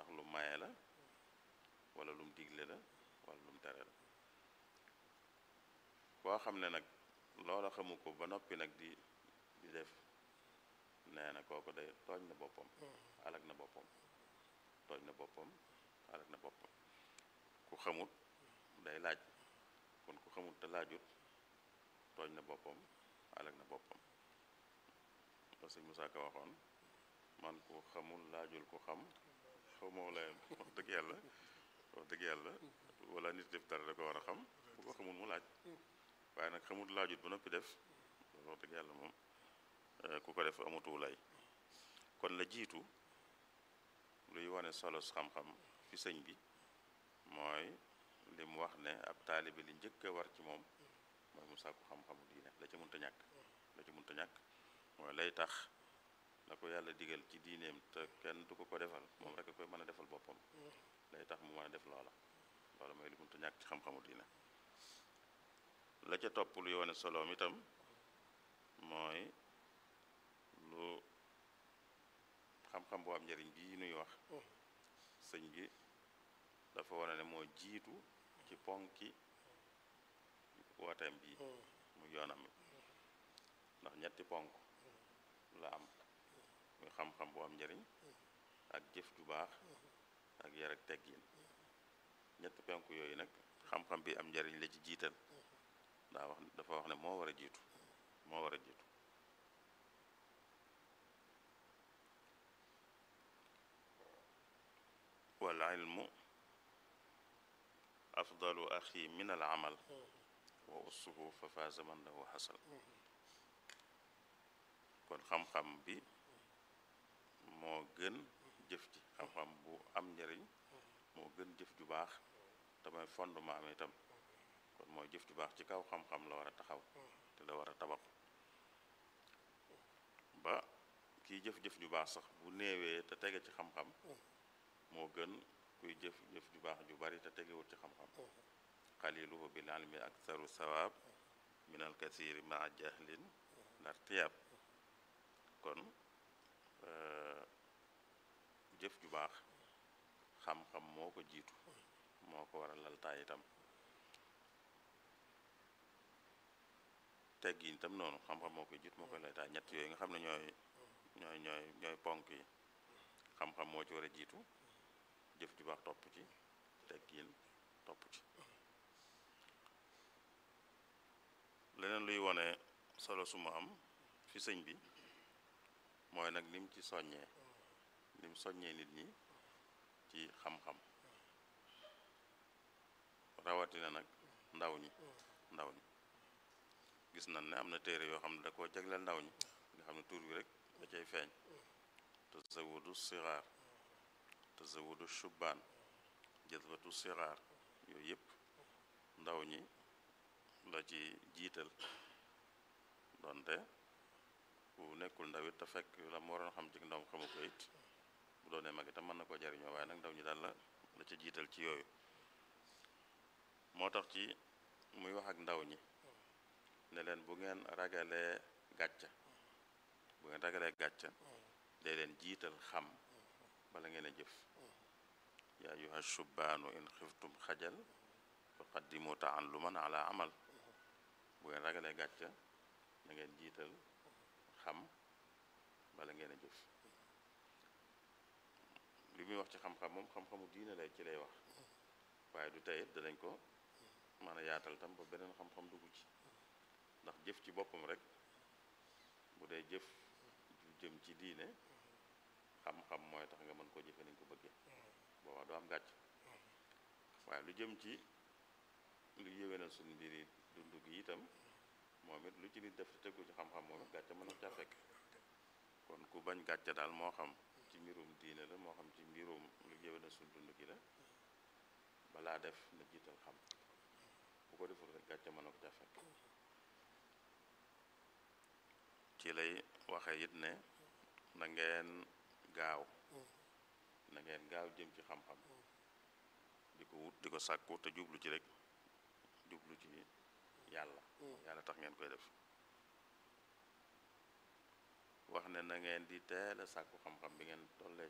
ndax lu maye la wala lum digle la wala lum tere la koo xam ne nag loola xamu ko ba noppi nag di di def nee na kooku day tooñ na boppam alag na boppam tooñ na boppam alag na boppam ku xamut day laaj kon ku xamut te laajut tooñ na boppam alag na boppam parce que Musaa Ka waxoon man ku xamul laajul ku xam xamoo la wax dëgg yàlla wax dëgg yàlla wala nit def dara da ko war a xam bu ko xamul mu laaj waaye nag xamul laajut ba noppi def wax dëgg yàlla moom ku ko def amatu lay kon la jiitu luy wane solos xam-xam fi sëñ bi mooy li mu wax ne ab taalibe li njëkk a war ci moom mooy mu sàkku xam-xamu diine la ca mënta ñàkk la ca mënta ñàkk mooy lay tax la ko yàlla digal ci diineem te kenn du ko ko defal moom rek a koy mën a defal boppam lay tax mu mën a def loola loola mooy li mënta ñàkk ci xam-xamu diine la ca topp luy wane soloom itam mooy lu xam-xam boo am njëriñ bii nuy wax sëñ bi dafa wane ne moo jiitu ci ponki wooteem bii mu yoonam ndax ñetti ponk la am muy xam-xam boo am njëriñ ak jëf ju baax ak yar ak teggin ñetti ponk yooyu nag xam-xam bi am njëriñ la ci jiital daa wax dafa wax ne moo war a jiitu moo war a jiitu wal ilmu afdalu axi min al amal wa ussuhu fa faaza man lahu xasal kon xam-xam bi moo gën jëf ji xam-xam bu am njëriñ moo gën jëf ju baax te mooy fondement am itam kon mooy jëf ju baax ci kaw xam-xam la war a taxaw te la war a tabax ba kiy jëf-jëf ju baax sax bu néewee te tege ci xam-xam moo gën kuy jëf-jëf ju baax ju bari te tegewut ci xam-xam xaliluhu bil ilmi aktharu sawaab min al kasiri maa jahlin lartiyaab kon jëf ju baax xam-xam moo ko jiitu moo ko war a laltaay itam teggin itam noonu xam-xam moo koy jiitu moo koy laltaay ñett yooyu nga xam ne ñooy ñooy ñooy ñooy ponk yi xam-xam moo ci war a jiitu jëf ju baax topp ci teggin topp ci leneen luy wone solo su mu am fi sëñ bi mooy nag lim ci soññee lim soññee nit ñi ci xam-xam rawatina nag ndaw ñi ndaw ñi gis nañ ne am na téere yoo xam ne da koo jagleel ndaw ñi nga xam ne tur bi rek da cay feeñ tazawudu sixaar tazawudu shubbaan jazbatu sixaar yooyu yëpp ndaw ñi la ci jiital donte bu nekkul ndaw it te fekk la mu waroon xam ci ndaw xamu ko it bu doonee mag itam mën na koo jariñoo waaye nag ndaw ñi daal la la ci jiital ci yooyu moo tax ci muy wax ak ndaw ñi ne leen bu ngeen ragalee gàcca bu ngeen ragalee gàcca dee leen jiital xam bala ngeen a jëf yaa ayuha shubbaanu in xiftum xajal fa qaddimu taalluman ala amal bu ngeen ragalee gàcca na ngeen jiital xam bala ngeen a jëf li muy wax ci xam-xam moom xam-xamu diine lay ci lay wax waaye du tey it danañ ko mën a yaatal tam ba beneen xam-xam dugg ci ndax jëf ci boppam rek bu dee jëf ju jëm ci diine xam-xam mooy tax nga mën koo jëfe ni nga ko bëggee boobaa doo am gàcc waaye lu jëm ci lu yéwénal suñu mbiri dund gi itam moom it lu ci nit def te tegu ci xam-xam moom it gàcce mën na caa fekk kon ku bañ gàcce daal moo xam ci mbirum diine la moo xam ci mbirum lu yéwénal suñu dund gi la balaa def na jiital xam bu ko deful rek gàcce mën na ko caa fekk ci lay waxe it ne na ngeen gaaw na ngeen gaaw jëm ci xam-xam di ko wut di ko sàkku te jublu ci rek jublu ci yàlla yàlla tax ngeen koy def wax ne na ngeen di teel a sàkku xam-xam bi ngeen tollee